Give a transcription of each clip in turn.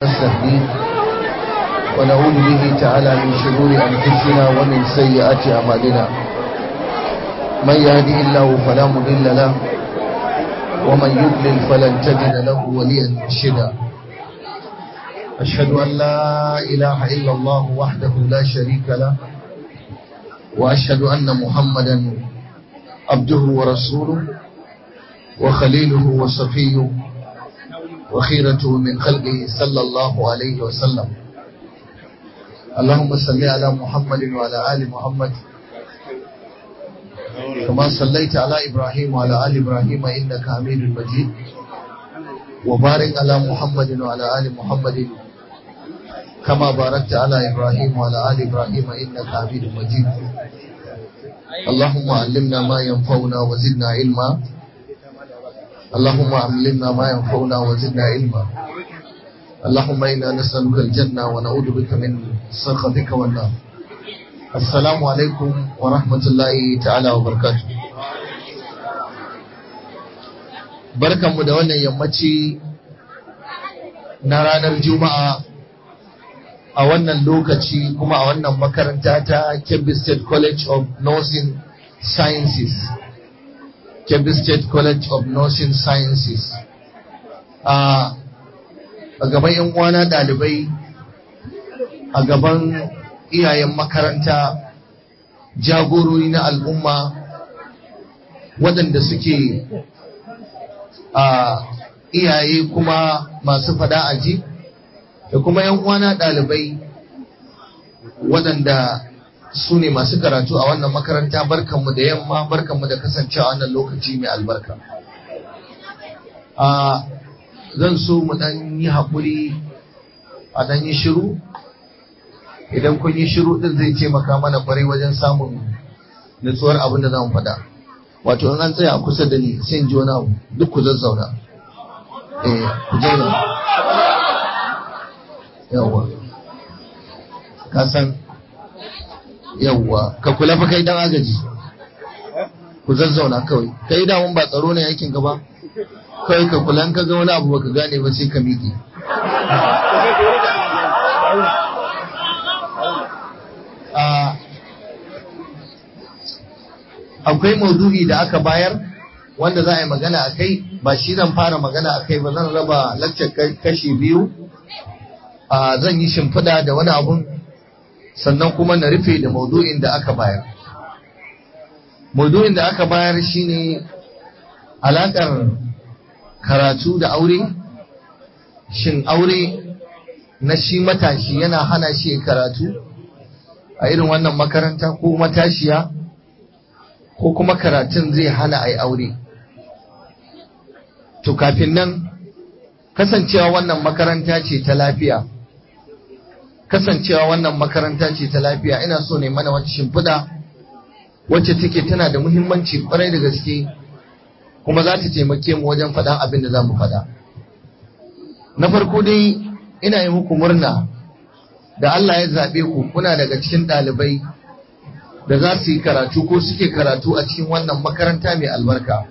نستهديه ونعوذ به تعالى من شرور أنفسنا ومن سيئات أعمالنا من يهده الله فلا مضل له ومن يضلل فلن تجد له وليا مرشدا أشهد أن لا إله إلا الله وحده لا شريك له وأشهد أن محمدا عبده ورسوله وخليله وصفيه وخيرته من خلقه صلى الله عليه وسلم اللهم صل على محمد وعلى آل محمد كما صليت على إبراهيم وعلى آل إبراهيم إنك حميد مجيد وبارك على محمد وعلى آل محمد كما باركت على إبراهيم وعلى آل إبراهيم إنك حميد مجيد اللهم علمنا ما ينفعنا وزدنا علما اللهم علمنا ما ينفعنا وزدنا علما اللهم إنا نسألك الجنة ونعوذ بك من سخطك والنار السلام عليكم ورحمة الله تعالى وبركاته barkanmu da wannan yammaci na ranar juma'a a wannan lokaci kuma a wannan makaranta ta Kebbi State College of Nursing Sciences Kebbi State College of Nursing Sciences a gaban 'yan uwana ɗalibai a gaban iyayen makaranta jagorori na al'umma waɗanda suke a iyaye kuma masu fada aji da kuma 'yan uwana ɗalibai waɗanda su ne masu karatu a wannan makaranta barkanmu da yamma barkanmu da kasancewa wannan lokaci mai albarka a zan so mu dan yi haƙuri a dan yi shiru idan kun yi shiru din zai taimaka mana kwarai wajen samun nutsuwar abin da zamu faɗa wato in an tsaya kusa da ni sai in ji wani abu duk ku zazzauna eh ku zauna yawwa ka san yawwa ka kula fa kai dan agaji ku zazzauna kawai kai da mun ba tsaro ne yakin ka ba kawai ka kula ka ga wani abu baka gane ba sai ka miƙe akwai maudu'i da aka bayar wanda za a yi magana a kai ba shi zan fara magana a kai ba zan raba lakcar kashi biyu zan yi shimfiɗa da wani abun sannan kuma na rufe da maudu'in da aka bayar maudu'in da aka bayar shine alaƙar karatu da aure shin aure na shi matashi yana hana shi karatu a irin wannan makaranta ko matashiya ko kuma karatun zai hana a yi aure to kafin nan kasancewa wannan makaranta ce ta lafiya kasancewa wannan makaranta ce ta lafiya ina so ne mana wata shimfiɗa wacce take tana da muhimmanci kwarai da gaske kuma za ta taimake mu wajen faɗan abin da za mu faɗa na farko dai ina yi muku murna da Allah ya zaɓe ku kuna daga cikin ɗalibai da za su yi karatu ko suke karatu a cikin wannan makaranta mai albarka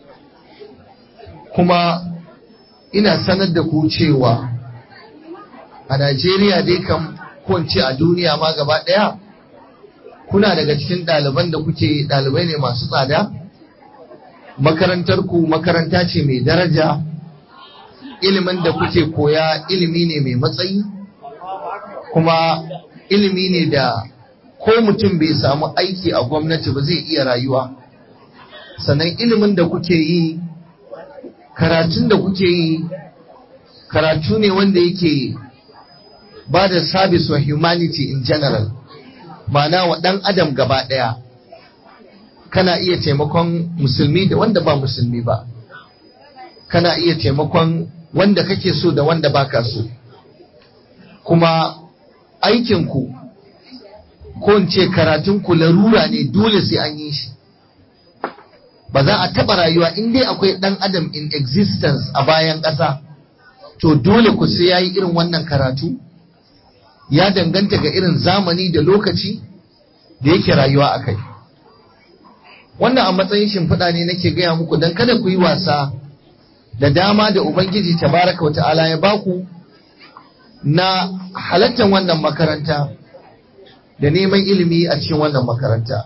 kuma ina sanar da ku cewa a Najeriya dai kam kunce a duniya ma gaba ɗaya kuna daga cikin ɗaliban da kuke ɗalibai ne masu tsada makarantar ku makaranta ce mai daraja ilimin da kuke koya ilimi ne mai matsayi kuma ilimi ne da ko mutum bai samu aiki a gwamnati ba zai iya rayuwa sannan ilimin da kuke yi karatun da kuke yi karatu ne wanda yake ba da service wa humanity in general ma'ana wa ɗan adam gaba ɗaya kana iya taimakon musulmi da wanda ba musulmi ba kana iya taimakon wanda kake so da wanda baka so kuma aikinku ko in ce karatunku larura ne dole sai an yi shi ba za a taɓa rayuwa in dai akwai ɗan adam in existence a bayan ƙasa to dole ku sai ya yi irin wannan karatu ya danganta ga irin zamani da lokaci da yake rayuwa a kai wannan a matsayin shimfiɗa ne nake gaya muku don kada ku yi wasa da dama da Ubangiji tabaraka wa ta'ala ya baku na halattar wannan makaranta da neman ilimi a cikin wannan makaranta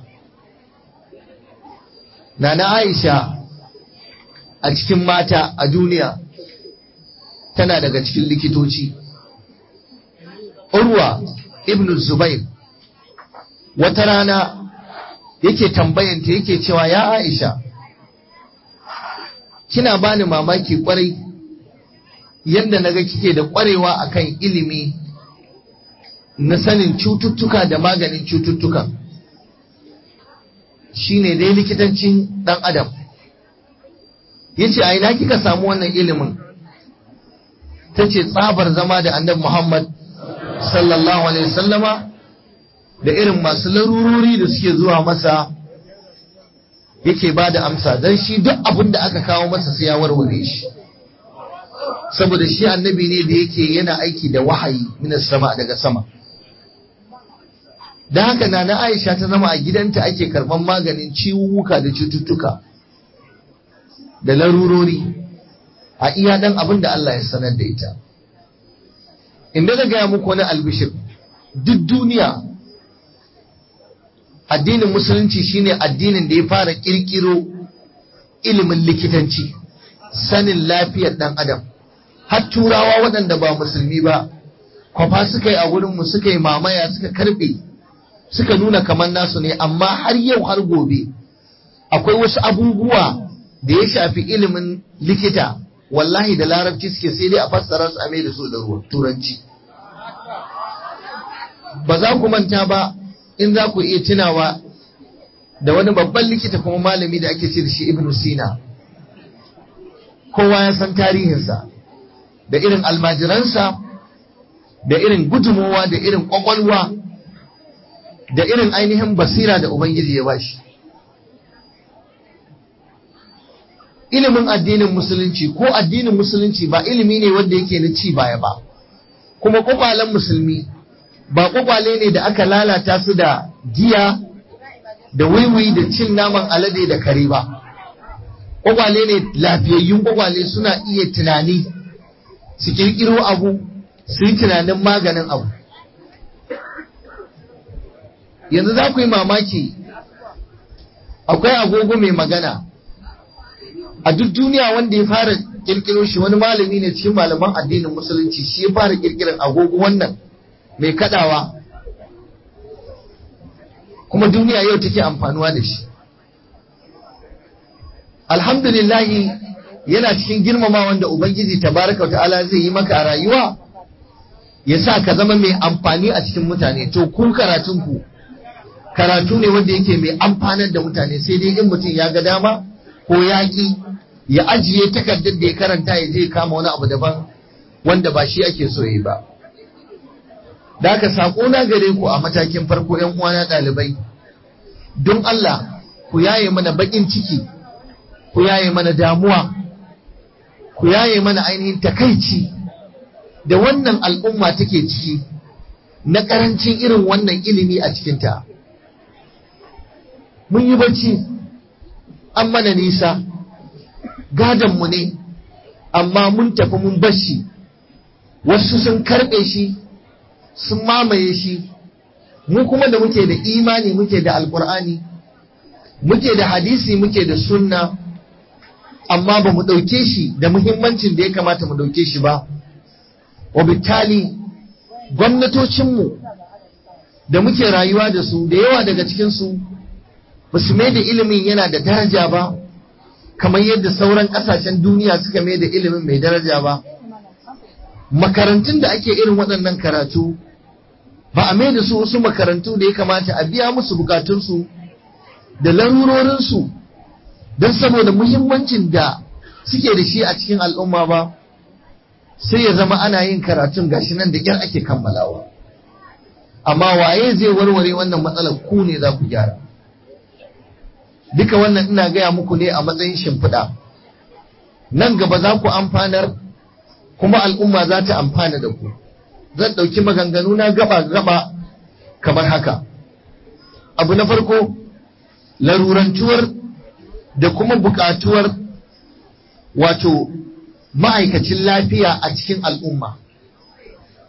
Nana Aisha a cikin mata a duniya tana daga cikin likitoci Urwa ibn Zubair wata rana yake tambayanta yake cewa ya Aisha kina bani mamaki kwarai yadda naga kike da kwarewa akan ilimi na sanin cututtuka da maganin cututtuka shine dai likitancin dan adam yace a ina kika samu wannan ilimin tace tsabar zama da annabi Muhammad sallallahu alaihi wasallama da irin masu larurori da suke zuwa masa yake ba da amsa don shi duk abin da aka kawo masa sai ya warware shi saboda shi annabi ne da yake yana aiki da wahayi minas sama daga sama don haka na na aisha ta zama a gidanta ake karban maganin ciwuka da cututtuka da larurori a iya dan abin da Allah ya sanar da ita inda na gaya muku wani albishir duk duniya addinin musulunci shine addinin da ya fara kirkiro ilimin likitanci sanin lafiyar dan adam har turawa waɗanda ba musulmi ba kwafa suka yi a wurinmu suka yi mamaya suka karbe suka nuna kamar nasu ne amma har yau har gobe akwai wasu abubuwa da ya shafi ilimin likita wallahi da larabci suke sai dai a fassara su a mai da su da turanci ba za ku manta ba in za ku iya tunawa da wani babban likita kuma malami da ake ce da shi ibn sina kowa ya san tarihinsa da irin almajiransa da irin gudunmowa da irin kwakwalwa da irin ainihin basira da ubangiji ya bashi ilimin addinin musulunci ko addinin musulunci ba ilimi ne wanda yake na ci baya ba kuma kwakwalen musulmi ba kwakwale ne da aka lalata su da giya da wiwi da cin naman alade da kare ba kwakwale ne lafiyayyun kwakwale suna iya tunani su kirkiro abu su yi tunanin maganin abu yanzu za ku yi mamaki akwai agogo mai magana a duk duniya wanda ya fara kirkiro shi wani malami ne cikin malaman addinin musulunci shi ya fara kirkirar agogo wannan mai kadawa kuma duniya yau take amfanuwa da shi alhamdulillahi yana cikin girmama wanda ubangiji tabaraka ta'ala zai yi maka a rayuwa ya sa ka zama mai amfani a cikin mutane to ku karatunku karatu ne wanda yake mai amfanar da mutane sai dai in mutum ya ga dama ko yaƙi ya ajiye takardar da ya karanta ya je kama wani abu daban wanda ba shi ake so yi ba da aka saƙo na gare ku a matakin farko ‘yan uwana ɗalibai don Allah ku yaye mana baƙin ciki ku yaye mana damuwa ku yaye mana ainihin takaici da wannan al'umma take ciki na ƙarancin irin wannan ilimi a cikinta mun yi bacci an mana nisa gadonmu ne amma mun tafi mun bashi wasu sun karɓe shi sun mamaye shi mu kuma da muke da imani muke da alkur'ani muke da hadisi muke da sunna amma ba mu ɗauke shi da muhimmancin da ya kamata mu ɗauke shi ba wabitali gwamnatocinmu da muke rayuwa da su da yawa daga cikinsu ba su mai da ilimin yana da daraja ba kamar yadda sauran ƙasashen duniya suka mai da ilimin mai daraja ba makarantun da ake irin waɗannan karatu ba a mai da su wasu makarantu da ya kamata a biya musu bukatunsu da larurorinsu don saboda muhimmancin da suke da shi a cikin al'umma ba sai ya zama ana yin karatun gashi nan da ƙyar ake kammalawa amma waye zai warware wannan matsalar ku ne za ku gyara duka wannan ina gaya muku ne a matsayin shimfiɗa nan gaba za ku amfanar kuma al'umma za ta amfana da ku zan ɗauki maganganu na gaba-gaba kamar haka abu na farko larurantuwar da kuma buƙatuwar wato ma'aikacin lafiya a cikin al'umma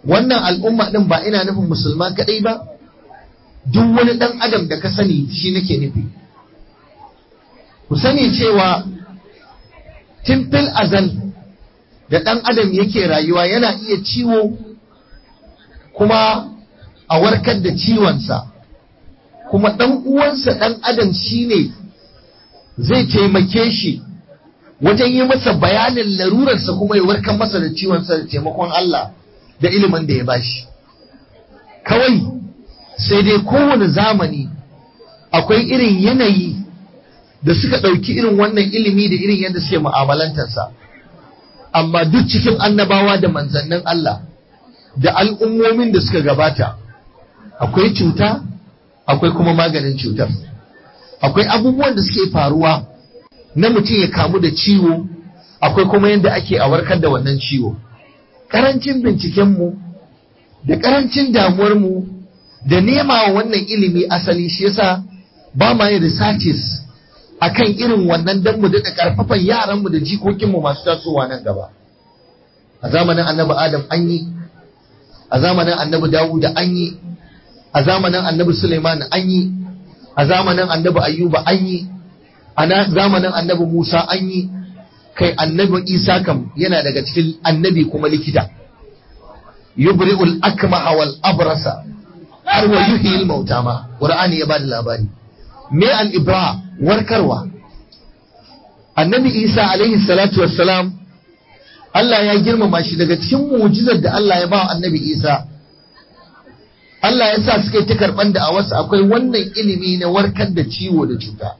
wannan al'umma din ba ina nufin musulman kadai ba duk wani dan adam da ka sani shi nake nufi ku sani cewa timfil azal da dan adam yake rayuwa yana iya ciwo kuma a warkar da ciwonsa kuma dan uwansa dan adam shine zai taimake shi wajen yi masa bayanin larurarsa kuma ya warkar masa da ciwonsa da taimakon Allah da ilimin da ya bashi kawai sai dai kowane zamani akwai irin yanayi da suka ɗauki irin wannan ilimi da irin yadda suke mu'amalantarsa amma duk cikin annabawa da manzannin Allah da al'ummomin da suka gabata akwai cuta akwai kuma maganin cutar akwai abubuwan da suke faruwa na mutum ya kamu da ciwo akwai kuma yadda ake a warkar da wannan ciwo ƙarancin bincikenmu da ƙarancin damuwarmu da nema wa wannan ilimi asali shi yasa ba ma yin researches akan irin wannan dan mu daɗa ƙarfafan yaranmu da jikokinmu masu tasowa nan gaba a zamanin annabi adam an yi a zamanin annabi dawuda an yi a zamanin annabi suleiman an yi a zamanin annabi ayyuba an yi a zamanin annabi musa an yi kai annabi isa kam yana daga cikin annabi kuma likita yubri'ul akmaha wal abrasa har wa yuhyil mauta ma qur'ani ya bada labari me al ibra warkarwa annabi isa alaihi salatu wassalam Allah ya girmama shi daga cikin mu'jizar da Allah ya ba annabi isa Allah ya sa suka yi ta karɓan da a wasu akwai wannan ilimi na warkar da ciwo da cuta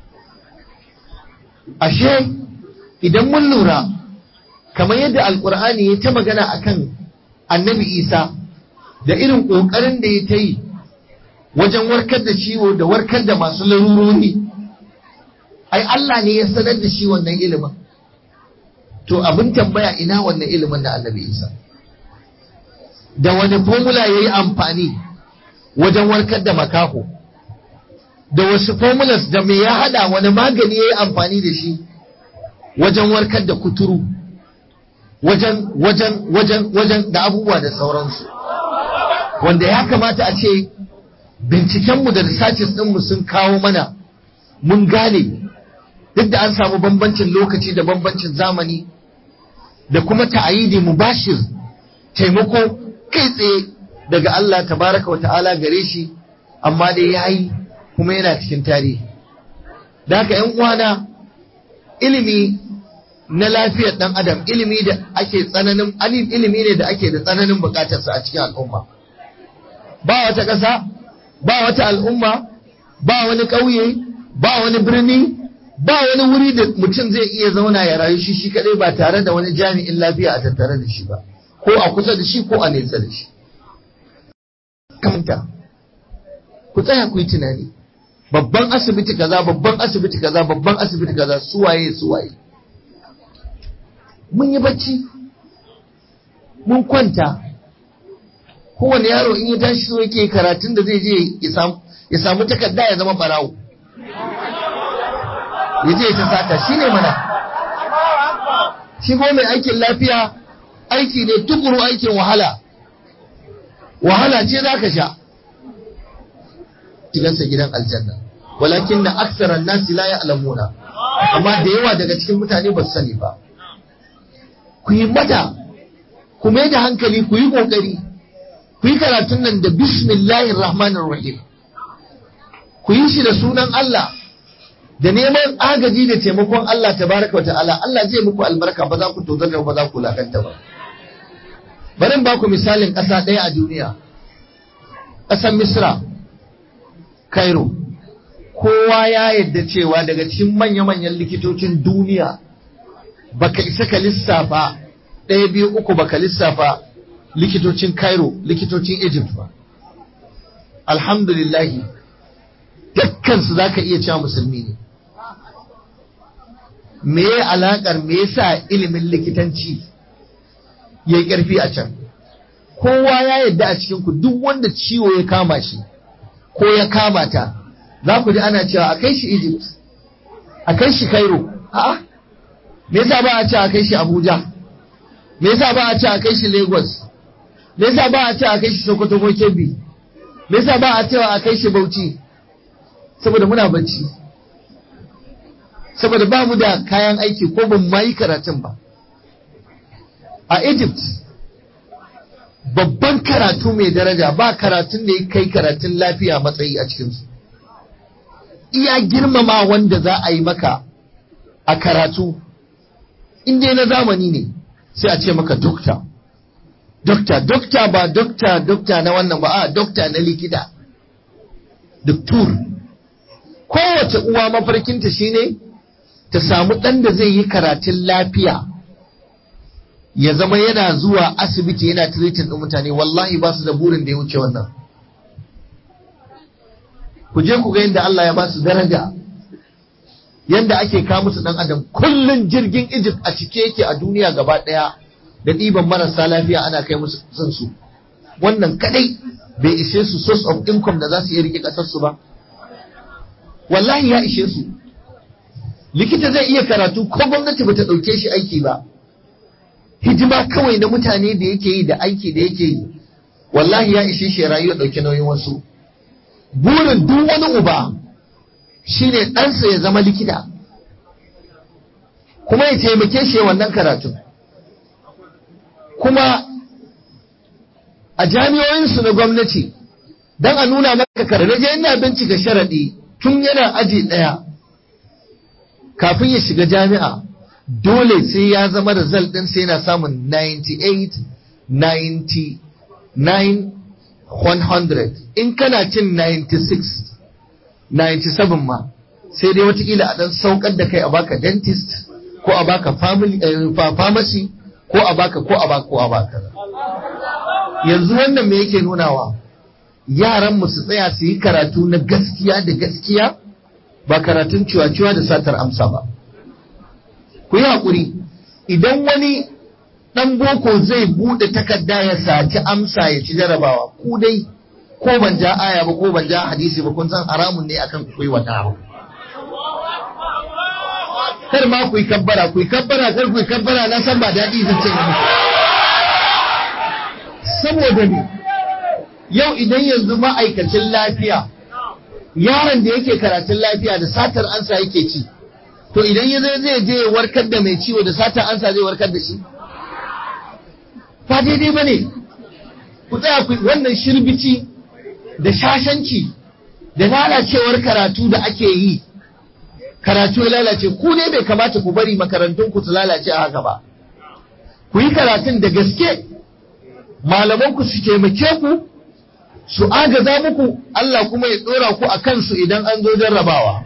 ashe idan mun lura kamar yadda alkur'ani ya ta magana akan annabi isa da irin ƙoƙarin da ya ta yi wajen warkar da ciwo da warkar da masu larurori ai Allah ne ya sanar da shi wannan ilimin to abin tambaya ina wannan ilimin na annabi isa da wani formula ya yi amfani wajen warkar da makaho da wasu formulas da me ya hada wani magani ya yi amfani da shi wajen warkar da kuturu wajen wajen wajen wajen da abubuwa da sauransu wanda ya kamata a ce bincikenmu da researches ɗinmu sun kawo mana mun gane duk da an samu bambancin lokaci da bambancin zamani da kuma ta'ayidi mubashir taimako kai tsaye daga Allah tabaraka wa ta'ala gare shi amma dai yayi kuma yana cikin tarihi da haka ‘yan uwana ilimi na lafiyar ɗan adam ilimi da ake tsananin ilimi ne da ake da tsananin bukatarsa a cikin al'umma ba wata ƙasa ba wata al'umma ba wani ƙauye ba wani birni ba wani wuri da mutum zai iya zauna ya rayu shi shi kaɗai ba tare da wani jami'in lafiya a tattare da shi ba ko a kusa da shi ko a nesa da shi kamanta ku tsaya ku yi tunani babban asibiti kaza babban asibiti kaza babban asibiti kaza suwaye suwaye mun yi bacci mun kwanta kowane yaro in ya tashi so yake karatun da zai je ya samu takarda ya zama barawo ya je ta sata shi ne mana shi ko mai aikin lafiya aiki ne tukuru aikin wahala wahala ce za ka sha shigansa gidan aljanna walakin na aksaran nasi la ya'lamuna amma da yawa daga cikin mutane ba su sani ba ku yi mata ku mai da hankali ku yi kokari ku yi karatun nan da bismillahir rahmanir rahim ku yi shi da sunan Allah da neman agaji da taimakon Allah tabaraka ta'ala Allah zai muku albarka ba za ku tozarta ba za ku lakanta ba bari ba ku misalin ƙasa ɗaya a duniya ƙasar Misra Cairo kowa ya yadda cewa daga cikin manya-manyan likitocin duniya baka isa ka lissafa ɗaya biyu uku baka lissafa likitocin Cairo likitocin Egypt ba alhamdulillahi dukkansu za ka iya cewa musulmi ne me ya alaƙar me yasa ilimin likitanci ya yi ƙarfi a can kowa ya yadda a cikinku duk wanda ciwo ya kama shi ko ya kama ta za ku ji ana cewa a kai shi Egypt a kai shi Cairo a'a me yasa ba a ce a kai shi Abuja me yasa ba a ce a kai shi Lagos me yasa ba a ce a kai shi Sokoto ko Kebbi me yasa ba a cewa a kai shi Bauchi saboda muna bacci saboda ba mu da kayan aiki ko ban ma yi karatun ba a Egypt babban karatu mai daraja ba karatun da ya kai karatun lafiya matsayi a cikinsu iya girmama wanda za a yi maka a karatu inda na zamani ne sai a ce maka dokta dokta dokta ba dokta dokta na wannan ba a dokta na likita doktor kowace uwa mafarkinta shine ta samu ɗan da zai yi karatun lafiya ya zama yana zuwa asibiti yana treating ɗin mutane wallahi ba su da burin da ya wuce wannan ku je ku ga yadda Allah ya ba su daraja yadda ake kawo musu ɗan adam kullun jirgin Egypt a cike yake a duniya gaba ɗaya da ɗiban marasa lafiya ana kai musu son su wannan kadai bai ishe su source of income da za su iya rike ƙasar su ba wallahi ya ishe su likita zai iya karatu ko gwamnati bata ɗauke shi aiki ba hidima kawai na mutane da yake yi da aiki da yake yi wallahi ya ishe shi rayu ya ɗauki nauyin wasu burin duk wani uba shine ɗansa ya zama likita kuma ya taimake shi wannan karatun kuma a jami'o'insu na gwamnati don a nuna maka karnaje ina bincika sharaɗi tun yana aji ɗaya kafin ya shiga jami'a dole sai ya zama result ɗin sai yana samun 98 99 100 in kana cin 96 97 ma sai dai watakila a ɗan saukar da kai a baka dentist ko a baka family pharmacy ko a baka ko a baka ko a baka yanzu wannan me yake nunawa yaran mu su tsaya su yi karatu na gaskiya da gaskiya ba karatun ciwa-ciwa da satar amsa ba ku yi haƙuri idan wani ɗan boko zai buɗe takarda ya saci amsa ya ci jarabawa ku dai ko ban ja aya ba ko ban ja hadisi ba kun san haramun ne akan ku yi wata abu kar ma ku yi kabbara ku yi kabbara kar ku yi kabbara na san ba daɗi zan ce saboda ne yau idan yanzu ma'aikacin lafiya yaron da yake karatun lafiya da satar ansa yake ci to idan ya zai zai je warkar da mai ciwo da satar ansa zai warkar da shi ba daidai ba ne ku tsaya ku wannan shirbici da shashanci da lalacewar karatu da ake yi karatu ya lalace ku ne bai kamata ku bari makarantun ku su lalace a haka ba ku yi karatun da gaske malaman ku su taimake ku su agaza muku Allah kuma ya dora ku a kansu idan an zo jarrabawa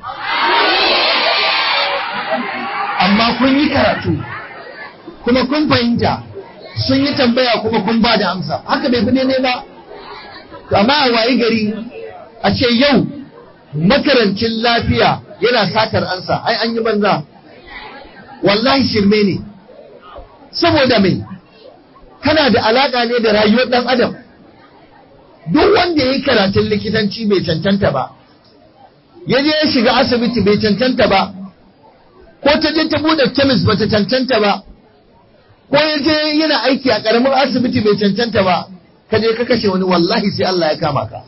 amma kun yi karatu kuma kun fahimta sun yi tambaya kuma kun ba da amsa haka bai fi ne ba amma a wayi gari a ce yau makarancin lafiya yana satar ansa ai an yi banza wallahi shirme ne saboda mai kana da alaka ne da rayuwar dan adam duk wanda ya yi karatun likitanci bai cancanta ba ya je ya shiga asibiti bai cancanta ba ko ta je ta bude kemis ba ta cancanta ba ko ya je yana aiki a karamin asibiti bai cancanta ba ka je ka kashe wani wallahi sai Allah ya kama ka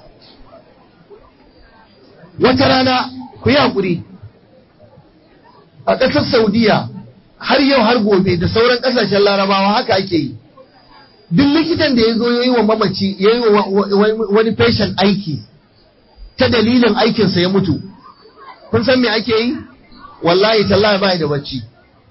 wata rana ku yi haƙuri a ƙasar saudiya har yau har gobe da sauran ƙasashen larabawa haka ake yi duk likitan da ya zo ya yi wa mamaci ya yi wa wani patient aiki ta dalilin aikinsa ya mutu kun san me ake yi wallahi tallahi ba da bacci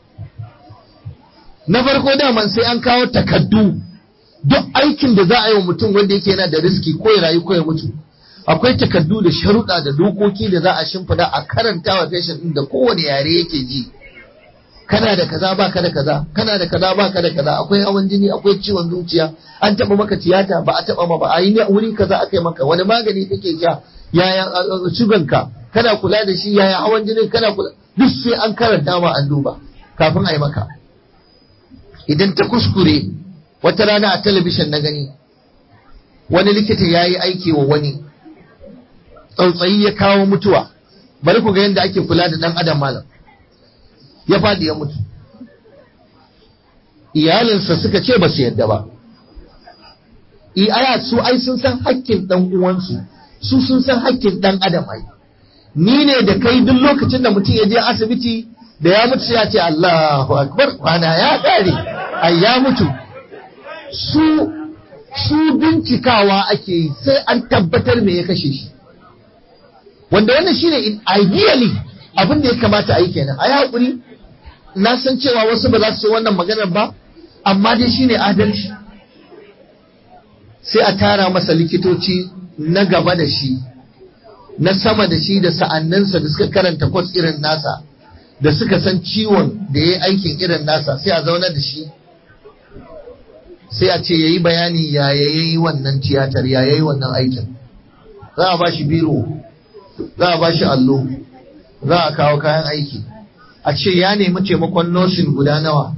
na farko daman sai an kawo takaddu duk aikin da za a yi wa mutum wanda yake yana da riski ko ya rayu ko ya mutu akwai takardu da sharuɗa da dokoki da za a shimfida a karanta wa patient ɗin da kowane yare yake ji kana da kaza ba ka da kaza kana da kaza ba ka da kaza akwai hawan jini akwai ciwon zuciya an taɓa maka tiyata ba a taɓa ma ba a yi wuri kaza aka yi maka wani magani kake sha yaya sugan ka kana kula da shi yaya hawan jinin kana kula duk sai an karanta ma an duba kafin a yi maka idan ta kuskure wata rana a talabishin na gani wani likita ya yi aiki wa wani tsautsayi ya kawo mutuwa bari ku ga yadda ake kula da ɗan adam malam ya faɗi ya mutu iyalinsa suka ce ba su yadda ba i aya su ai sun san hakkin dan uwansu su sun san hakkin dan adam ai ni ne da kai duk lokacin da mutum ya je asibiti da ya mutu sai ya ce Allahu akbar kwana ya kare ai ya mutu su su bincikawa ake yi sai an tabbatar me ya kashe shi wanda wannan shine ideally abin da ya kamata a yi kenan a yi haƙuri na san cewa wasu ba za su wannan maganar ba amma dai shine adalci sai a tara masa likitoci na gaba da shi na sama da shi da sa'anninsa da suka karanta kwas irin nasa da suka san ciwon da ya yi aikin irin nasa sai a zauna da shi sai a ce ya yi bayani ya yi wannan tiyatar ya yi wannan aikin za a ba shi biro za a ba shi allo za a kawo kayan aiki a ce ya nemi taimakon nosin guda nawa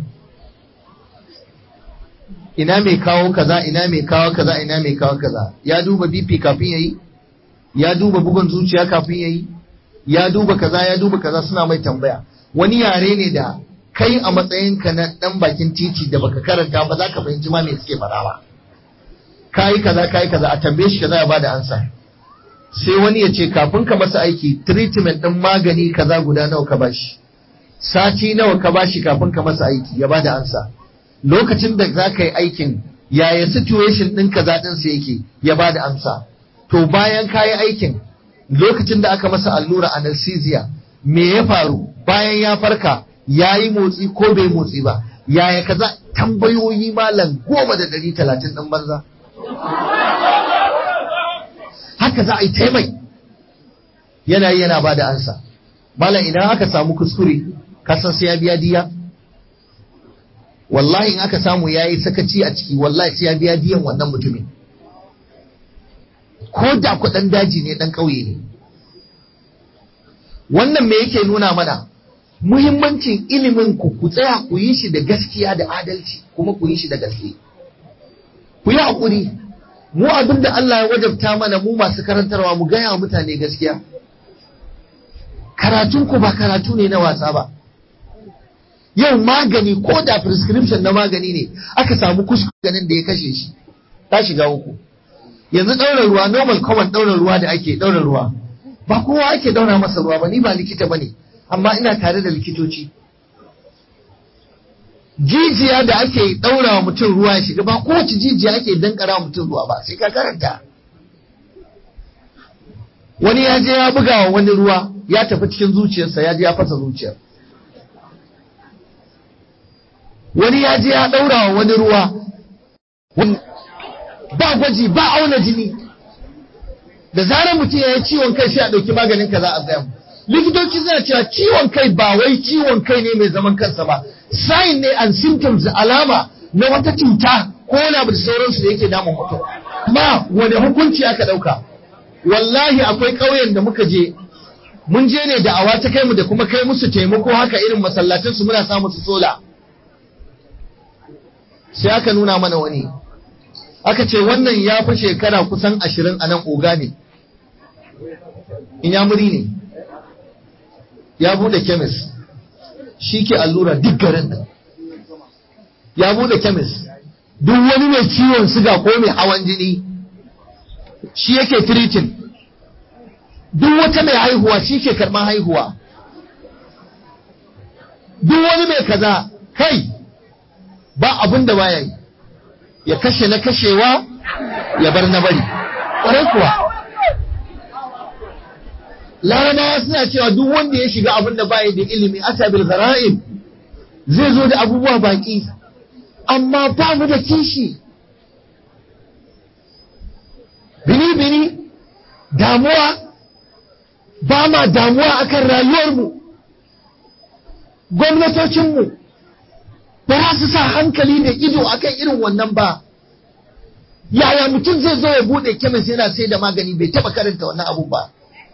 ina mai kawo kaza ina mai kawo kaza ina mai kawo kaza ya duba bp kafin yayi ya duba bugun zuciya kafin yayi ya duba kaza ya duba kaza suna mai tambaya wani yare ne da kai a matsayinka na dan bakin titi da baka karanta ba za ka fahimci ma me suke faɗa ba kai kaza kai kaza a tambaye shi kaza ya bada ansa sai wani ya ce kafin ka masa aiki treatment din magani kaza guda nawa ka bashi sati nawa ka bashi kafin ka masa aiki ya bada ansa lokacin da za ka yi aikin yaya situation ɗin kaza ɗinsa yake ya bada amsa to bayan ka yi aikin lokacin da aka masa allura anesthesia me ya faru bayan ya farka ya yi motsi ko bai motsi ba yaya kaza tambayoyi malam goma da ɗari talatin ɗin banza haka za a yi taimai yana yi yana ba da ansa malam idan aka samu kuskure kasan sai ya biya diya wallahi in aka samu ya yi sakaci a ciki wallahi sai ya biya diyan wannan mutumin ko da kuɗin daji ne ɗan ƙauye ne wannan me yake nuna mana muhimmancin ilimin ku ku tsaya ku yi shi da gaskiya da adalci kuma ku yi shi da gaske ku yi haƙuri mu abin da Allah ya wajabta mana mu masu karantarwa mu gaya wa mutane gaskiya karatun ku ba karatu ne na wasa ba yau magani ko da prescription na magani ne aka samu kuskuren da ya kashe shi ta shiga uku yanzu ɗaura ruwa normal common ɗaura ruwa da ake ɗaura ruwa ba kowa ake ɗaura masa ruwa ba ni ba likita ba ne amma ina tare da likitoci jijiya da ake ɗaura wa mutum ruwa ya shiga ba kowace jijiya ake dankara wa mutum ruwa ba sai ka karanta wani ya je ya buga wa wani ruwa ya tafi cikin zuciyarsa ya je ya fasa zuciyar wani ya je ya ɗaura wa wani ruwa ba gwaji ba auna jini da zarar mutum ya yi ciwon kai sai a ɗauki maganin ka za a gaya likitoci suna cewa ciwon kai ba wai ciwon kai ne mai zaman kansa ba sign ne and symptoms alama na wata cuta ko wani abu da sauransu da yake damun mutum amma wani hukunci aka ɗauka wallahi akwai ƙauyen da muka je mun je ne da awa ta kai mu da kuma kai musu taimako haka irin masallacin su muna samu su sola sai aka nuna mana wani aka ce wannan ya fi shekara kusan ashirin a nan oga ne inyamuri ne ya bude kemis shi ke allura duk garin nan ya bude kemis duk wani mai ciwon siga ko mai hawan jini shi yake tiritin duk wata mai haihuwa shi ke karɓar haihuwa duk wani mai kaza kai ba abin da baya yi ya kashe na kashewa ya bar na bari ƙwarai kuwa larabawa suna cewa duk wanda ya shiga abin da baya da ilimi asabil gara'im zai zo da abubuwa baki amma ba mu da kishi bini bini damuwa ba ma damuwa akan rayuwarmu gwamnatocinmu ba za su sa hankali da ido akan irin wannan ba yaya mutum zai zo ya bude kemis yana sai da magani bai taba karanta wannan abu ba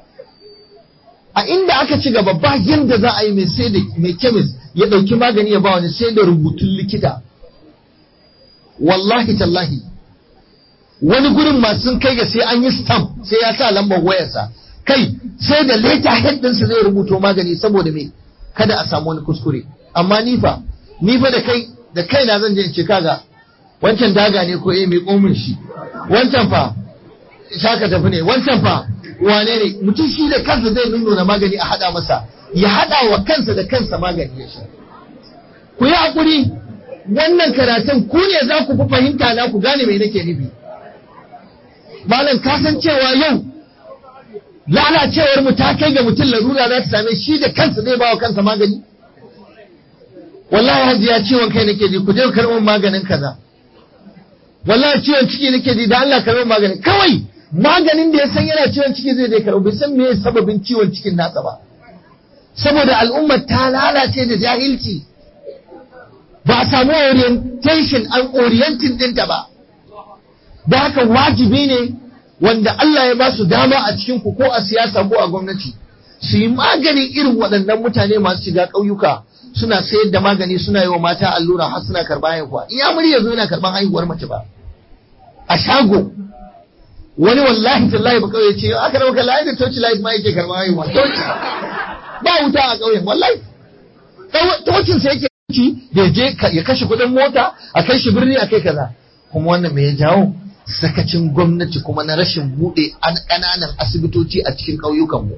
a inda aka ci gaba ba yadda za a yi mai sai da mai kemis ya dauki magani ya ba wani sai da rubutun likita wallahi tallahi wani gurin masu sun kai ga sai an yi stamp sai ya sa lambar wayarsa kai sai da leta head ɗinsa zai rubuto magani saboda me kada a samu wani kuskure amma ni fa ni fa da kai da kaina zan je in ce kaga wancan daga ne ko eh mai komin shi wancan fa shaka tafi ne wancan fa wane ne mutum shi da kansa zai nuna magani a hada masa ya hada wa kansa da kansa magani ya sha ku yi hakuri wannan karatun ku ne za ku fi fahimta na ku gane me nake nufi malam ka san cewa yau lalacewar mu ta kai ga mutum larura za ta same shi da kansa zai bawa kansa magani wallahi hajiya ciwon kai nake ji ku je karɓar maganin kaza wallahi ciwon ciki nake ji da Allah karɓar maganin kawai maganin da ya san yana ciwon ciki zai dai karɓo bai san me sababin ciwon cikin nasa ba saboda al'ummar ta lalace da jahilci ba a samu orientation an orienting dinta ba da haka wajibi ne wanda Allah ya ba su dama a cikin ku ko a siyasa ko a gwamnati su yi maganin irin waɗannan mutane masu shiga ƙauyuka suna sayar da magani suna yi wa mata allura har suna karɓar haihuwa in ya muri yanzu yana karɓar haihuwar mace ba a shago wani wallahi tallahi ba kauye ce aka rauka layi da toci light ma yake karɓar haihuwa toci ba wuta a ƙauyen wallahi tocin sa yake ci da je ya kashe kuɗin mota a kai shi birni a kai kaza kuma wannan me ya jawo sakacin gwamnati kuma na rashin buɗe ƙananan asibitoci a cikin ƙauyukanmu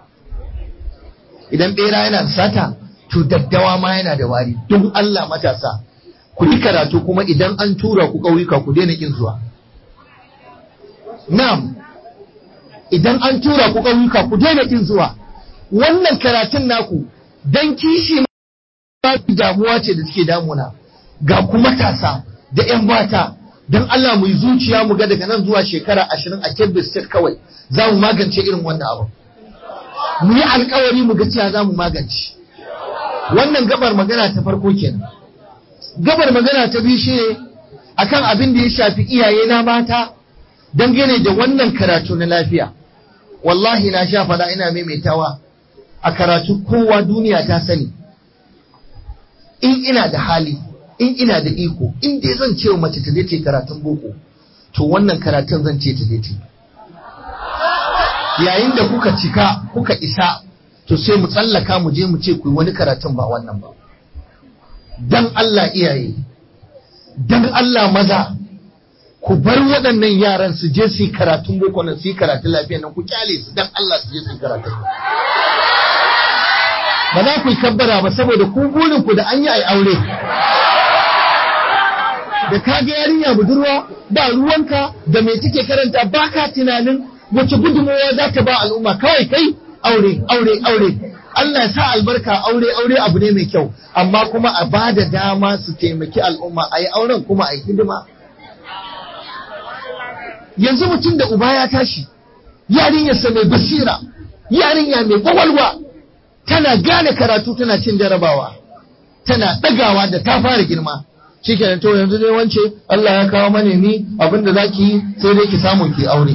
idan ɓera yana da sata to daddawa ma yana da wari don Allah matasa ku yi karatu kuma idan an tura ku ƙauyuka ku daina ƙin zuwa na'am idan an tura ku ƙauyuka ku daina ƙin zuwa wannan karatun naku dan kishi ma damuwa ce da take damuna ga ku matasa da 'yan mata don Allah mu yi zuciya mu ga daga nan zuwa shekara ashirin a Kebbi State kawai za mu magance irin wannan abu. Mu yi alkawari mu ga cewa za mu magance. Wannan gabar magana ta farko kenan. Gabar magana ta biyu shi ne akan abin da ya shafi iyaye na mata dangane da wannan karatu na lafiya. Wallahi na sha faɗa ina maimaitawa a karatu kowa duniya ta sani. In ina da hali in ina da iko in dai zan ce wa mace ta je karatun boko to wannan karatun zan ce ta je yayin da kuka cika kuka isa to sai mu tsallaka mu je mu ce ku yi wani karatun ba wannan ba dan Allah iyaye dan Allah maza ku bar waɗannan yaran su je su yi karatun boko nan su yi karatun lafiya nan ku kyale su dan Allah su je su yi karatun ba za ku yi kabbara ba saboda ku burin ku da an yi ai aure da ka ga yarinya budurwa ba ruwanka da mai take karanta ba ka tunanin wace gudunmawa za ta ba al'umma kawai kai aure aure aure Allah ya sa albarka aure aure abu ne mai kyau amma kuma a ba da dama su taimaki al'umma a yi auren kuma a yi hidima yanzu mutum da uba ya tashi yarinyarsa mai basira yarinya mai kwakwalwa tana gane karatu tana cin jarabawa tana ɗagawa da ta fara girma shi kenan to yanzu dai wance Allah ya kawo manemi abinda za ki yi sai dai ki samu ki aure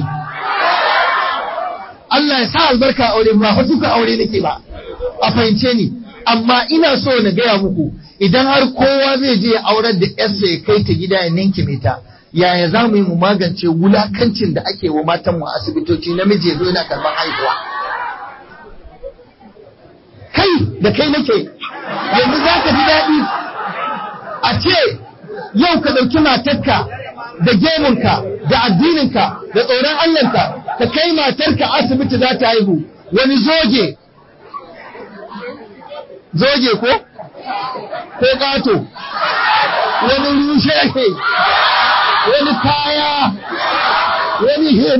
Allah ya sa albarka aure ba fa duka aure nake ba a fahimce ni amma ina so na gaya muku idan har kowa zai je ya aurar da yarsa ya kai ta gida ya ninke mai ta yaya za mu yi mu magance wulakancin da ake wa matan mu asibitoci namiji ya zo yana karɓar haihuwa kai da kai nake yanzu za ka ji daɗi a ce yau ka ɗauki matarka da gemunka da addininka da tsoron Allahnka ka kai matarka asibiti za ta haihu wani zoge zoge ko ko ƙato wani rushe wani kaya wani hin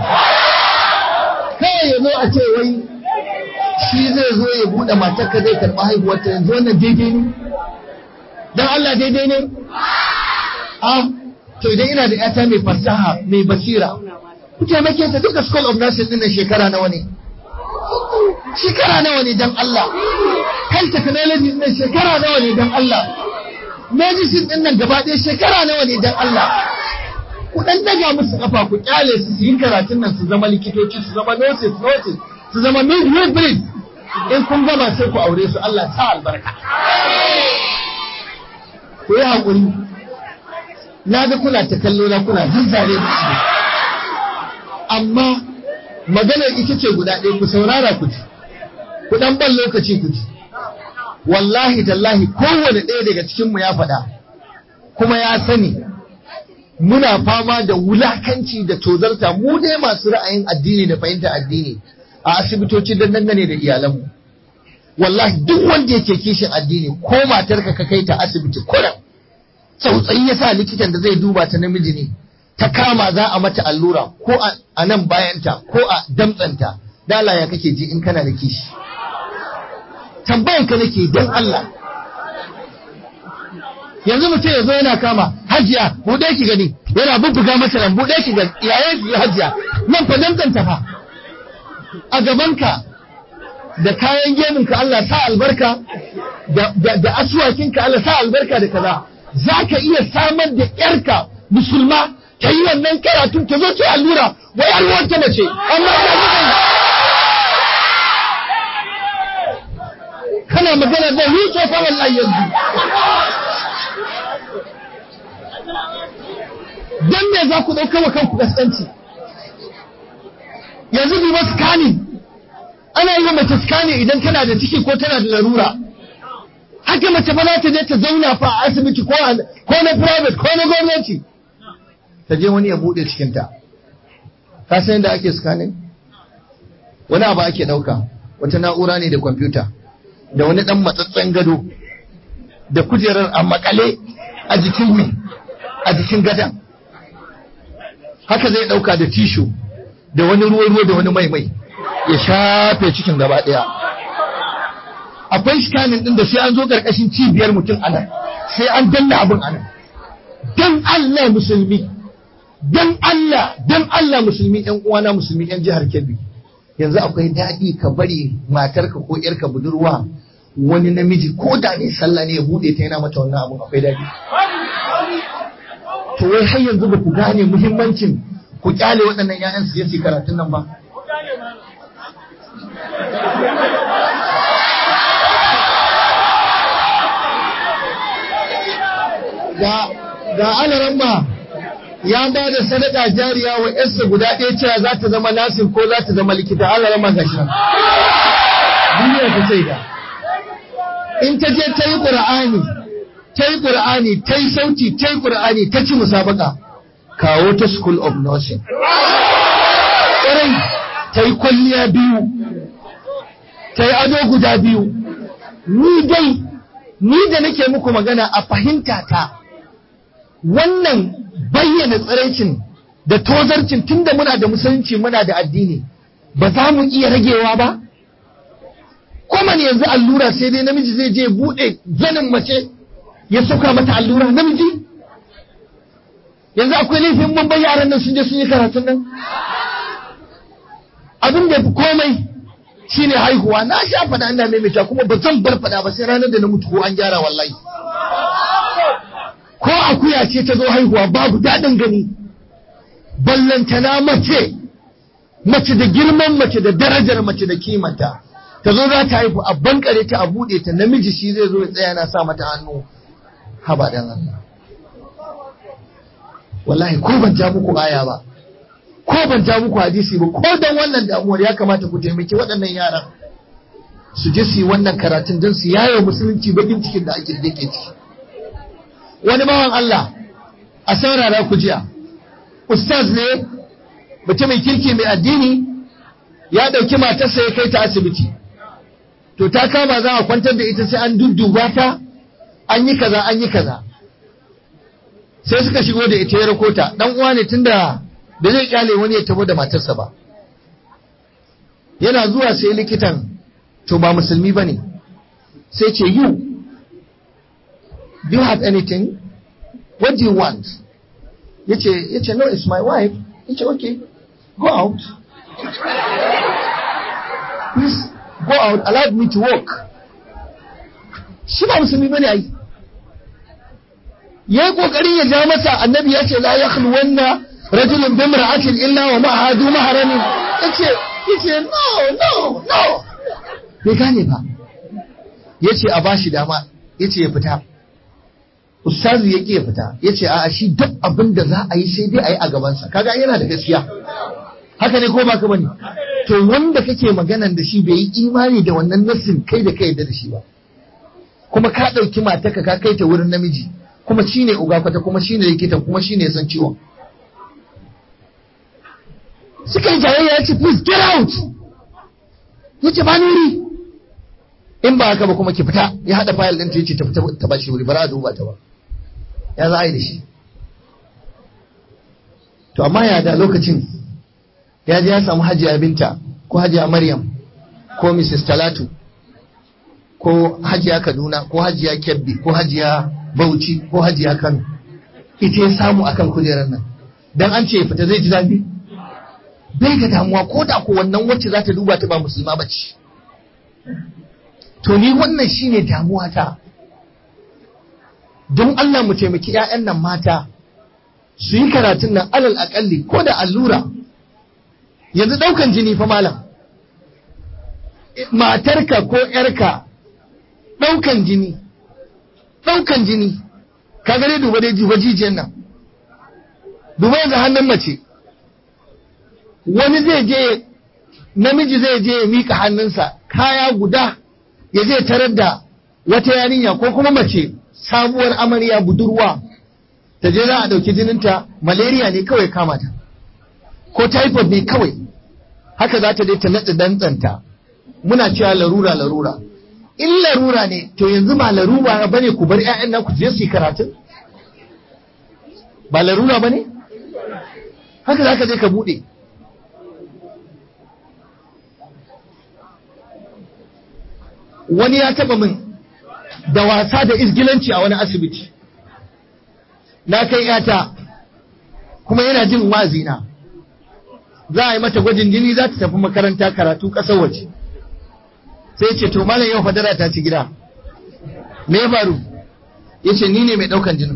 kawai ya zo a ce wai shi zai zo ya buɗe matarka zai karɓi haihuwarta yanzu wannan daidai ne don Allah daidai ne? Ah, to idan ina da ‘yata mai fasaha mai basira, ku taimake ta duka School of Nursing ɗin shekara nawa ne? Shekara nawa ne don Allah? Health Technology ɗin shekara nawa ne don Allah? Medicine ɗin nan gaba ɗaya shekara nawa ne don Allah? Ku ɗan daga musu ƙafa ku ƙyale su su yi karatun nan su zama likitoci su zama nurses nurses su zama midwifery in kun gama sai ku aure su Allah sa albarka. ku yi haƙuri na ga kuna ta kallo na kuna zanzare da su amma maganar ita ce guda ɗaya ku saurara ku ji ku ɗan ban lokaci ku ji wallahi tallahi kowane ɗaya daga cikinmu ya faɗa kuma ya sani muna fama da wulakanci da tozarta mu dai masu ra'ayin addini da fahimta addini a asibitoci don dangane da iyalanmu wallahi duk wanda yake kishin addini ko matarka ka kai ta asibiti kuran tsautsayi ya sa likitan da zai duba ta namiji ne ta kama za a mata allura ko a nan bayanta ko a damtsanta dala ya kake ji in kana da kishi tambayan ka nake don Allah yanzu mutum ya zo yana kama hajiya buɗe ki gani yana bubbuga masa nan buɗe ki gani yayin ki hajiya nan fa damtsanta fa a gabanka da kayan gemun ka Allah sa albarka da da asuwakin ka Allah sa albarka da kaza zaka iya samar da yarka musulma ta yi wannan karatun ta zo ta allura wai alwar ta mace amma ina zuwa kana magana da ni fa wallahi yanzu dan me za ku dauka wa kanku gaskanci yanzu bi wasu scanning ana yi wa mace scanning idan tana da ciki ko tana da larura haka mace ba za ta je ta zauna fa a asibiti ko na private ko na gwamnati ta je wani ya bude cikinta ka san yadda ake scanning wani abu ake dauka wata na'ura ne da kwamfuta da wani dan matsatsen gado da kujerar a makale a jikin wi a jikin gadan haka zai dauka da tishu da wani ruwa-ruwa da wani mai-mai ya shafe cikin gaba daya akwai scanning din da sai an zo karkashin cibiyar mutum anan sai an danna abin anan dan Allah musulmi dan Allah dan Allah musulmi ƴan uwana musulmi ƴan jihar Kebbi yanzu akwai daɗi ka bari matarka ko ƴarka budurwa wani namiji ko da ne sallah ne ya bude ta yana mata wannan abun akwai daɗi to wai har yanzu ba ku gane muhimmancin ku kyale waɗannan ƴaƴan su je su karatun nan ba ga ga alaran ba ya ba da sadaka jariya wa yarsa guda ɗaya cewa za ta zama nasin ko za ta zama likita alaran ma ga shi duniya ta sai da in ta je ta yi ƙur'ani ta yi ƙur'ani ta yi sauti ta yi ƙur'ani ta ci musabaka kawo ta school of nursing ƙwarai ta yi kwalliya biyu ta yi ado guda biyu ni dai ni da nake muku magana a fahimta ta wannan bayyana tsiraicin da tozarcin tunda muna da musulunci muna da addini ba za mu iya ragewa ba kuma ne yanzu allura sai dai namiji zai je bude zanin mace ya sauka mata allura namiji yanzu akwai laifin mun bai yaran nan sun je sun yi karatun nan abin da fi komai shine haihuwa na sha fada ina maimaita kuma ba zan bar fada ba sai ranar da na mutu ko an gyara wallahi ko akuya ce ta zo haihuwa babu daɗin gani ballantana mace mace da girman mace da darajar mace da kimanta ta zo za ta haihu a bankare ta a buɗe ta namiji shi zai zo ya tsaya na sa mata hannu haba dan Allah wallahi ko ban ja muku aya ba ko ban ja muku hadisi ba ko dan wannan damuwar ya kamata ku taimaki waɗannan yaran su je su yi wannan karatun don su yaye musulunci bakin cikin da ake dake ciki wani bawan Allah a saurara ku jiya ustaz ne mutumin kirki mai addini ya ɗauki matarsa ya kai ta asibiti to ta kama za a kwantar da ita sai an dudduba ta an yi kaza an yi kaza sai suka shigo da ita ya rakota dan uwa ne tunda da zai kyale wani ya tabo da matarsa ba yana zuwa sai likitan to ba musulmi bane sai ce you do you have anything what do you want yace yace no it's my wife yace okay go out please go out allow me to work shi ba musulmi bane ai yayi kokarin ya ja masa annabi ya ce la yakhluwanna rajulun bi imra'atin illa wa ma'aha du mahramin yace yace no no no bai gane ba yace a bashi dama yace ya fita ustazu ya ya fita yace a'a shi duk abin da za a yi sai dai a yi a gabansa kaga yana da gaskiya haka ne ko ba ka bane to wanda kake maganan da shi bai yi imani da wannan nassin kai da kai yadda da shi ba kuma ka ɗauki mataka ka kai ta wurin namiji kuma shine uga kwata kuma shine likitan kuma shine san ciwon suka yi jayayya ya ce please get out ya ce ba wuri in ba haka ba kuma ki fita ya haɗa fayil ɗin ta yace ta fita ta ba shi wuri ba za a duba ta ba ya za a yi da shi to amma ya da lokacin ya je ya samu hajiya binta ko hajiya maryam ko mrs talatu ko hajiya kaduna ko hajiya kebbi ko hajiya bauchi ko hajiya kano ita ya samu akan kujerar nan dan an ce fita zai ji zafi bai ga damuwa ko da ko wannan wacce za ta duba ta ba musulma ba ce to ni wannan shine damuwa ta don Allah mu taimaki 'ya'yan nan mata su yi karatun nan alal akalli ko da allura yanzu daukan jini fa malam matarka ko 'yarka daukan jini daukan jini ka gare duba dai duba jijiyan nan duba yanzu hannun mace wani zai je namiji zai je ya mika hannunsa kaya guda ya zai tarar da wata yarinya ko kuma mace sabuwar amarya budurwa ta je za a ɗauki jininta malaria ne kawai kama ta ko typhoid ne kawai haka za ta je ta naɗa dantsanta muna cewa larura larura in larura ne to yanzu ba larura ba ne ku bar 'ya'yan na ku je su yi karatun ba larura ba ne haka za ka je ka buɗe wani ya taba min da wasa da izgilanci a wani asibiti na kai yata kuma yana jin wazina za a yi mata gwajin jini za ta tafi makaranta karatu ƙasar waje sai ce to malam yau fadara ta ci gida me ya faru ya ce ni ne mai ɗaukan jinin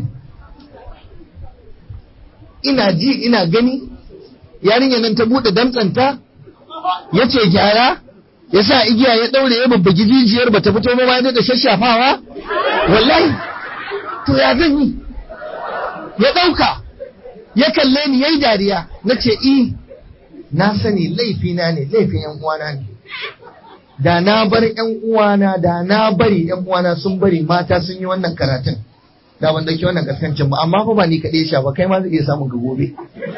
ina ji ina gani yarinya nan ta buɗe damtsanta ya ce gyara ya sa igiya ya ɗaure ya babbagi jijiyar ba ta fito ba ma da shashafawa wallahi to ya zan yi ya ɗauka ya kalle ni ya yi dariya na ce i na sani laifina ne laifin yan uwana ne da na bar yan uwana da na bari yan uwana sun bari mata sun yi wannan karatun da ban dauki wannan kaskancin ba amma fa ba ni kaɗai sha ba kai ma zai iya samun ka gobe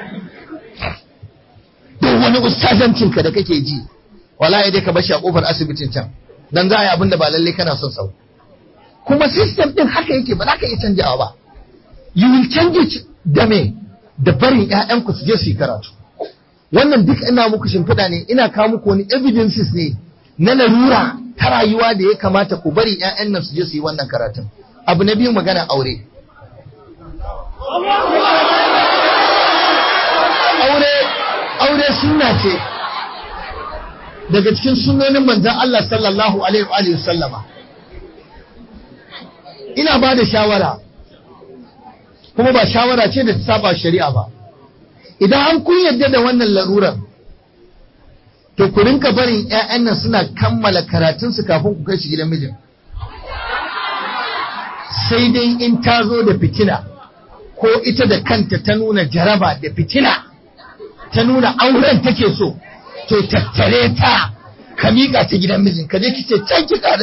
duk wani ustazancin ka da kake ji wallahi dai ka bashi a kofar asibitin can dan za a yi abin da ba lalle kana son sau kuma system din haka yake ba za ka iya canjawa ba you will change it da me da barin ƴaƴanku su je su yi karatu wannan duk ina muku shimfiɗa ne ina kawo muku wani evidences ne na larura ta rayuwa da ya kamata ku bari ƴaƴan nan su je su yi wannan karatun abu na biyu magana aure aure aure sunna ce daga cikin sunnonin manzon Allah sallallahu alaihi wa sallama ina ba da shawara kuma ba shawara ce da ta saba shari'a ba idan an kun yadda da wannan larurar to ku rinka barin ƴaƴan nan suna kammala karatunsu kafin ku kai shi gidan mijin sai dai in ta zo da fitina ko ita da kanta ta nuna jaraba da fitina ta nuna auren take so to tattare ta ka miƙa ta gidan mijin ka je kice can ki ta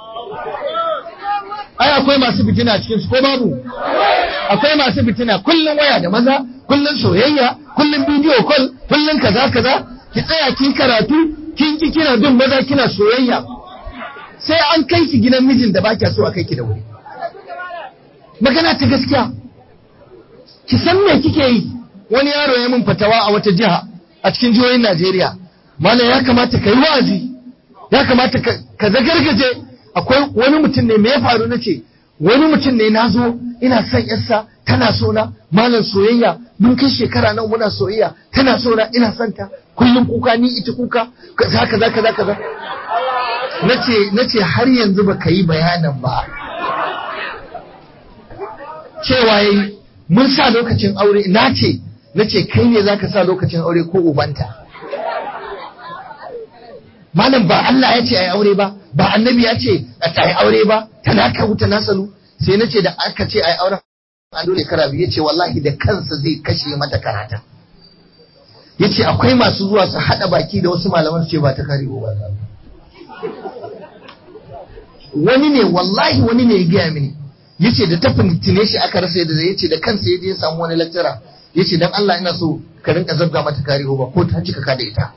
ai akwai masu fitina a cikin su ko babu akwai masu fitina kullun waya da maza kullun soyayya kullun bidiyo call kullun kaza kaza ki tsaya kin karatu kin ki kina bin maza kina soyayya sai an kai ki gidan mijin da baki so a kai ki da wuri magana ta gaskiya ki san me kike yi wani yaro ya min fatawa a wata jiha a cikin jihohin Najeriya malam ya kamata ka yi wa'azi ya kamata ka zagargaje akwai wani mutum ne me ya faru na ce wani mutum ne na zo ina son yarsa tana so na malam soyayya mun kai shekara nan muna soyayya tana so na ina son ta kullum kuka ni ita kuka kaza kaza kaza kaza nace nace har yanzu baka yi bayanin ba cewa yayi mun sa lokacin aure na ce nace kai ne zaka sa lokacin aure ko ubanta malam ba Allah ya ce ai aure ba ba annabi ya ce a ta aure ba tana ka wuta nasalu sai nace da aka ce ai auren a dole karabi yace wallahi da kansa zai kashe mata karata yace akwai masu zuwa su hada baki da wasu malaman su ce ba ta kare ba wani ne wallahi wani ne ya gaya mini yace da ta fitine shi aka rasa yadda zai yace da kansa yaje ya samu wani lecturer yace dan Allah ina so ka rinka zabga mata kari over ko ta cika ka da ita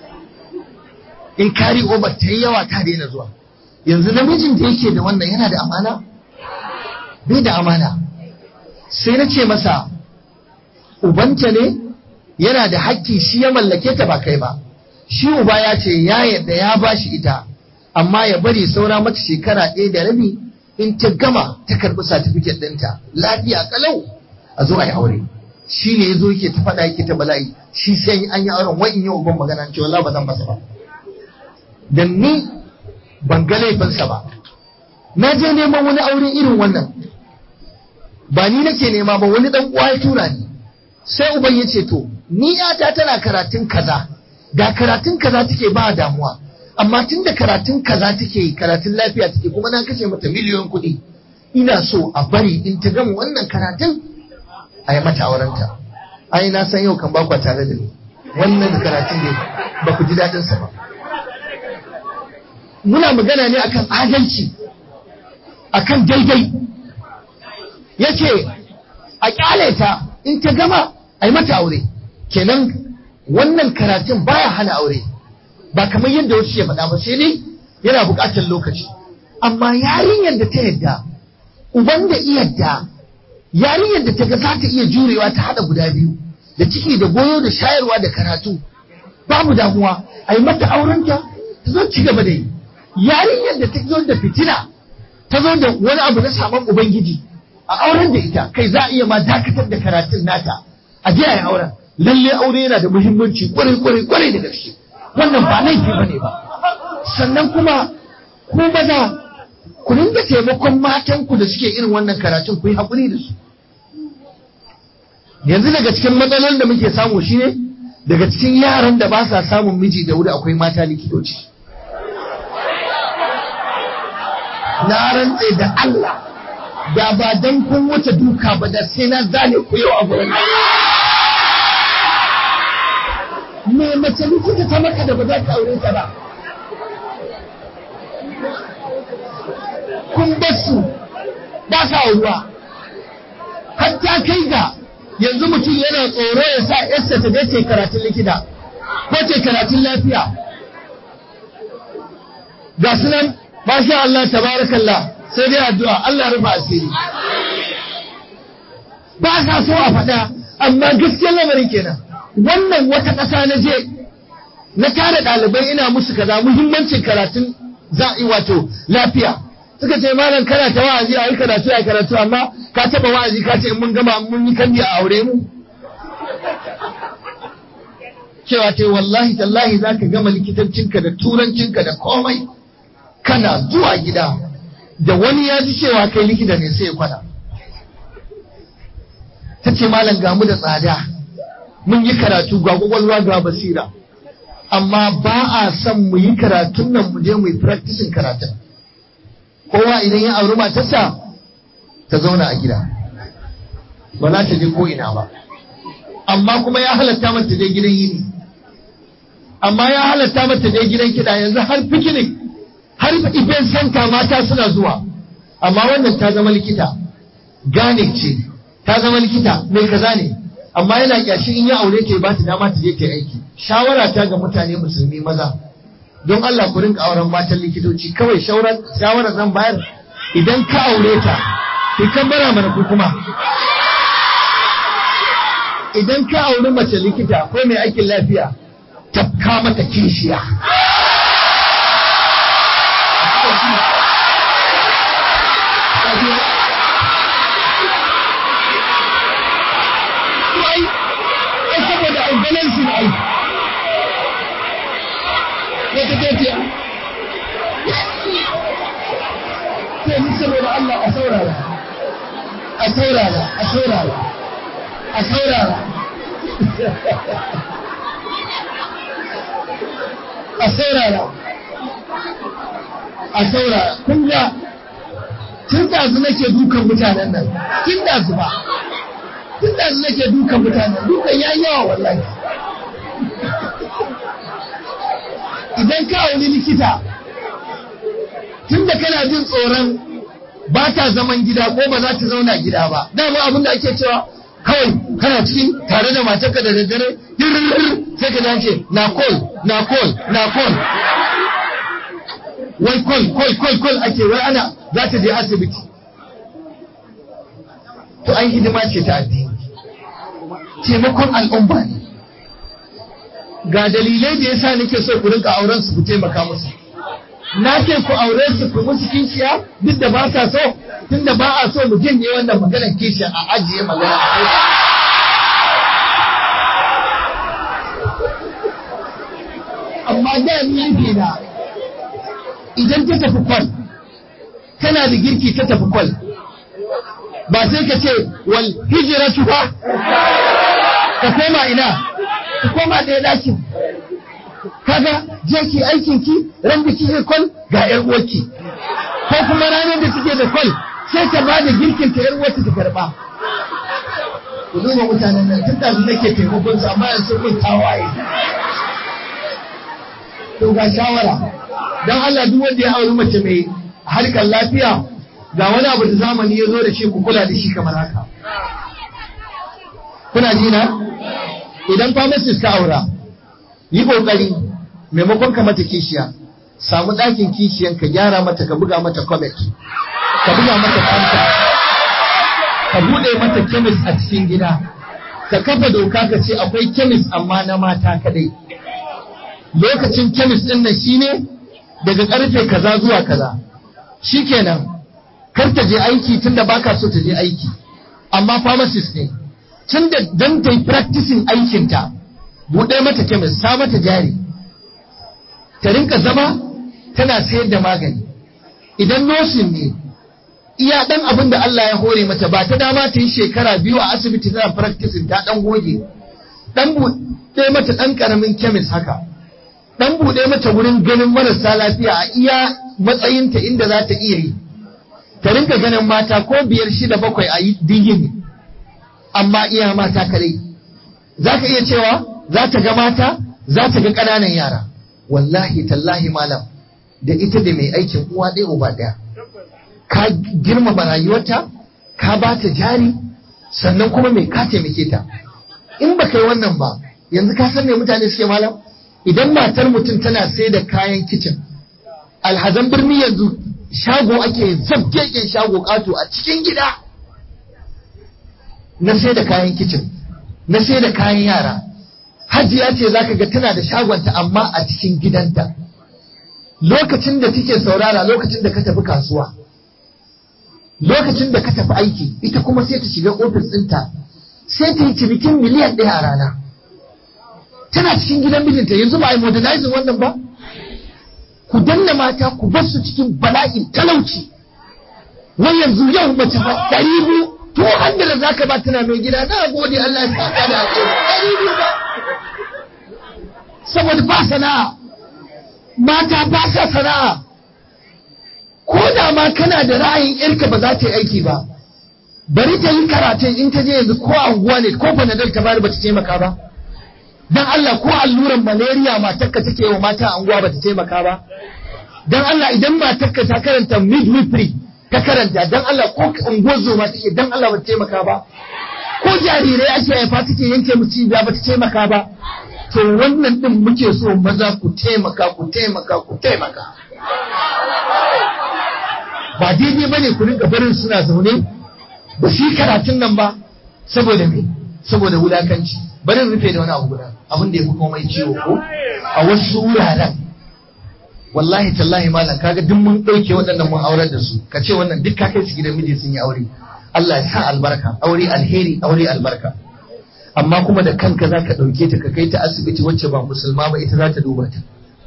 in kari over ta yi yawa ta daina zuwa yanzu namijin da yake da wannan yana da amana bai da amana sai na ce masa ubanta ne yana da hakki shi ya mallake ta ba kai ba shi uba ya ce ya yadda ya bashi ita amma ya bari saura mata shekara ɗaya da rabi in ta gama ta karɓi satifiket ɗinta lafiya kalau a zo a yi aure shi ne ya zo yake ta faɗa yake ta bala'i shi sai an yi auren wai in yi uban magana ce wallahi ba zan masa ba dan ni ban ga laifinsa ba na je neman wani aure irin wannan ba ni nake nema ba wani dan uwa ya tura ni sai uban ya ce to ni yata tana karatun kaza ga karatun kaza take ba damuwa amma tun da karatun kaza take karatun lafiya take kuma na kashe mata miliyon kuɗi ina so a bari in ta gama wannan karatun a yi mata aurenta ai na san yau kan bakwa tare da ni wannan karatun ne ba ku ji daɗin sa ba muna magana ne akan adalci akan daidai yace a kyale ta in ta gama a yi mata aure kenan wannan karatun baya hana aure ba kamar yadda wasu ke faɗa ba sai dai yana buƙatar lokaci amma yarinyar da ta yadda uban da iyadda yarinyar da ta ga za ta iya jurewa ta haɗa guda biyu da ciki da goyo da shayarwa da karatu babu damuwa a yi mata aurenta ta zo ci gaba da yi yarinyar da ta zo da fitina ta zo da wani abu na saman ubangiji a auren da ita kai za a iya ma dakatar da karatun nata a je a yi auren lalle aure yana da muhimmanci kwarai kwarai kwarai da gaske wannan ba laifi bane ba sannan kuma ku maza ku dinga taimakon matanku da suke irin wannan karatun ku yi haƙuri da su yanzu daga cikin matsalolin da muke samu shine daga cikin yaran da ba sa samun miji da wuri akwai mata likitoci na rantse da Allah da ba dan kun wuce duka ba da sai na zane ku yau a gurin me mace likita ta maka da ba za ka aure ta ba kun basu ba sa auruwa hatta kai ga yanzu mutum yana tsoro ya sa yarsa ta je ce karatun likita ko ce karatun lafiya ga su nan masha Allah tabarakallah sai dai addu'a Allah rufa asiri ba sa so a faɗa amma gaskiyar lamarin kenan wannan wata ƙasa na je na tare ɗalibai ina musu kaza muhimmancin karatun za'i wato lafiya suka ce malam kana ta wa'azi a yi karatu a karatu amma ka taɓa wa'azi ka ce in mun gama mun yi kandi a aure mu cewa ce wallahi tallahi za ka gama likitancinka da turancinka da komai kana zuwa gida da wani ya ji cewa kai likita ne sai ya kwana ta ce malam gamu da tsada mun yi karatu ga kwakwalwa ga basira amma ba a son mu yi karatun nan mu je mu yi practicing karatun kowa idan ya auri matarsa ta zauna a gida ba za ta je ko ina ba amma kuma ya halatta mata je gidan yini amma ya halatta mata je gidan kiɗa yanzu har picnic har event center mata suna zuwa amma wannan ta zama likita gane ce ta zama likita mai kaza ne amma yana kyashi in ya aure ta ba ta dama ta je ta aiki shawara ta ga mutane musulmi maza don Allah ku rinka auren matan likitoci kawai shawara zan bayar idan ka aure ta ki kabbara mana ku kuma idan ka auri mace likita ko mai aikin lafiya tafka mata kishiya saboda albalansu da aiki wata tafiya sai ni saboda Allah a saurara a saurara a saurara a saurara a saurara a saurara kun ga tun da su nake dukan mutanen nan tun da su ba tun da su nake dukan mutanen dukan ya yawa wallahi idan ka wani likita tun da kana jin tsoron ba ta zaman gida ko ba za ta zauna gida ba dama abin da ake cewa kawai kana cikin tare da matarka da daddare sai ka dace na kol na kol na kol wai kol kol kol kol ake wai ana za ta je asibiti to ai hidima ce ta addini taimakon al'umma ne ga dalilai da yasa nake so ku rinka auren su ku taimaka musu na ce ku aure su ku musu kishiya duk da ba sa so tunda ba a so mu jin ne wannan maganar kishiya a ajiye magana amma da ni nufi na idan ta tafi kwal tana da girki ta tafi kwal ba sai ka ce wal hijratu ba ka koma ina ka koma ɗaya ɗakin kaga je ki aikin ki ran da kike kwal ga yar uwarki ko kuma ranar da kike da kwal sai ta ba da girkin ta yar uwarta ta karba ku duba mutanen nan tun da nake taimakon su amma yanzu mun tawaye to ga shawara dan Allah duk wanda ya auri mace mai harkar lafiya ga wani abu da zamani ya zo da shi ku kula da shi kamar haka kuna ji na idan pharmacist ka aura yi kokari maimakon ka mata kishiya samu ɗakin kishiyan ka gyara mata ka buga mata comet ka buga mata fanta ka buɗe mata kemis a cikin gida ka kafa doka ka ce akwai kemis amma na mata kadai lokacin kemis ɗin nan shine daga karfe kaza zuwa kaza shikenan kar ta je aiki tunda baka so ta je aiki amma pharmacist ne tunda dan ta yi practicing aikinta buɗe mata kemis sa mata jari ta rinka zama tana sayar da magani idan nosin ne iya dan abin da Allah ya hore mata ba ta dama ta yi shekara biyu a asibiti tana practicing ta dan goge dan buɗe mata dan karamin kemis haka dan buɗe mata wurin ganin marasa lafiya a iya matsayinta inda za ta iya yi ta rinka ganin mata ko biyar shida bakwai a yi digini amma iya mata kadai za ka iya cewa za ta ga mata za ta ga ƙananan yara wallahi tallahi malam da ita da mai aikin uwa ɗaya uba ɗaya ka girmama rayuwarta ka ba ta jari sannan kuma mai ka taimake ta in ba kai wannan ba yanzu ka san me mutane suke malam idan matar mutum tana sai da kayan kicin alhazan birni yanzu shago ake zabgegen shago ƙato a cikin gida na sai da kayan kicin na sai da kayan yara hajiya ce za ka ga tana da shagonta amma a cikin gidanta lokacin da take saurara lokacin da ka tafi kasuwa lokacin da ka tafi aiki ita kuma sai ta shiga ofis ɗinta sai ta yi cinikin miliyan ɗaya a rana tana cikin gidan mijinta yanzu ba a yi modernizing wannan ba ku danna mata ku bar su cikin bala'in talauci wai yanzu yau mace ba ɗari biyu to hanyar da zaka ba tana mai gida na gode Allah ya saka da alheri ɗari biyu ba saboda ba sana'a mata ba sa sana'a ko da ma kana da ra'ayin yarka ba za ta yi aiki ba bari ta yi karatun in ta je yanzu ko anguwa ne ko panadol ta bari ba ta taimaka ba dan Allah ko alluran malaria matarka take wa mata anguwa ba ta taimaka ba dan Allah idan matarka ta karanta midwifery ta karanta dan Allah ko unguwar zoma take dan Allah ba ta taimaka ba ko jarirai ake haifa take yanke mu cibiya ba ta taimaka ba to wannan din muke so maza ku taimaka ku taimaka ku taimaka ba daidai bane ku rinka barin suna zaune ba su yi karatun nan ba saboda me saboda wulakanci bari rufe da wani abu guda abin da ya fi komai ciwo ko a wasu wuraren wallahi tallahi malam kaga duk mun ɗauke waɗannan mun aurar da su ka ce wannan duk ka kai su gidan miji sun yi aure Allah ya sa albarka aure alheri aure albarka amma kuma da kanka za ka ɗauke ta ka kai ta asibiti wacce ba musulma ba ita za ta duba ta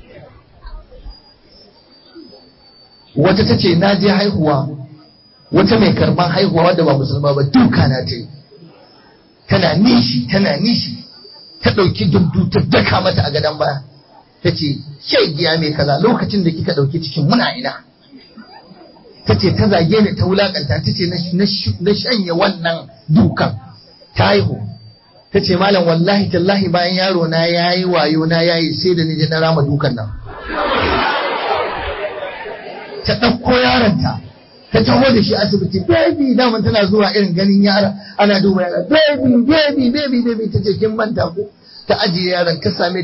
wata ta ce na je haihuwa wata mai karban haihuwa wadda ba musulma ba duka na ta yi tana nishi tana nishi ta ɗauki dundu ta daka mata a gadon baya ta ce giya mai kaza lokacin da kika ɗauki cikin muna ina ta ce ta zage ni ta wulakanta ta ce na shanye wannan dukan ta haihu ta ce malam wallahi tallahi bayan yaro na yayi wayo na yayi sai da ni je na rama dukan nan ta ɗauko yaronta ta taho da shi asibiti baby daman tana zuwa irin ganin yara ana duba yara baby baby baby baby ta ce kin manta ko ta ajiye yaron ta same